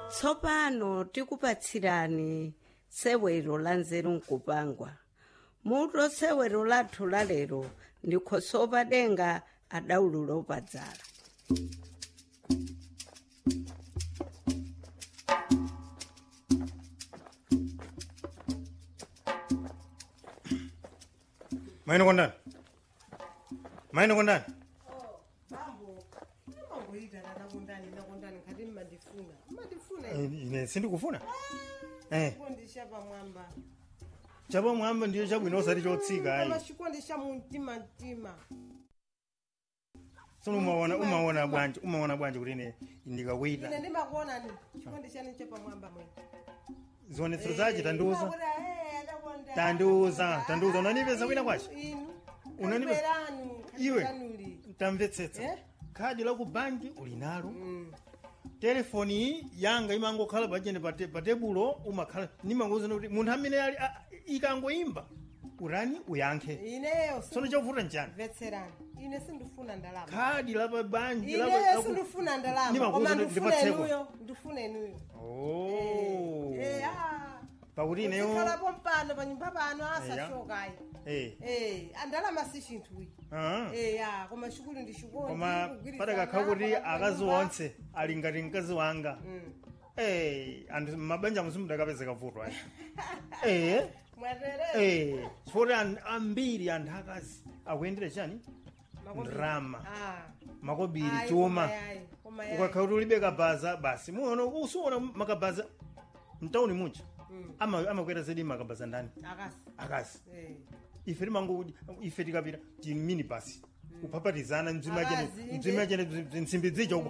tsopano tikupatsirani sewero la nzeru nkupangwa muto sewero lathu la lero ndikhosopa denga adawululo padzala maino kondani maino kondani bambo imangoyita nakundani nakundani ngati mmandifuna mmandifuna Eh, ine sindikufuna eh chikondi cha pamwamba chapamwamba ndiyo chabwino osati chotsika ayi koma chikondi cha mumtima mtima sono umaona umaona bwanji umaona bwanji kuti ine ndikakuita ine ndimakuonani chikondi chanu cha pamwamba mwene zionetsero zache tandiuza Ndimakuona, eh, adakonda. tandiuza tandiuza unanipeza kwina kwacho inu Unanipe- Kaliberanu, Iwe. kaliberanuli. tamvetsetsa Eh? khadi la ku banki uli nalo Mm. telefoni iyi yanga imangokhala pachene pa te- pa tebulo umakhala nimangouzana kuti munthu amene ali a- ikangoimba urani uyankhe ineyo sono chakuvuta nchani mvetserani ine sindifuna ndalama khadi la pa banki la pa- ineyo la ku- sindifuna ndalama Nimakuwuza koma kuti ndifune ndipatsekwa. inuyo ndifune inuyo Oh. Eh, ah. pakuti ineyo Uzikhalapo mpano panyumba pano asashokayi eh Eh, andalama si chinthu iyi ah. Eh, ya koma shukulu ndi shukulu koma padakakha kuti akazi onse ali ngati mkazi wanga Eh, anthu mabanja musimudakapezeka vuto ayi eh mwatere eh chifukwa an- ambiri anthu akazi akuyendera chani ndrama makobiri chuma ukakha kuti ulibe kabaza basi muona usuona makabaza mtauni muja Ama- amakwera zedi makabaza ndani akasi akazi Eh. ife timango ife tikapita timini basi kupapatizana mdzima chene Akazi, inde. mdzima chene nsimbi zicho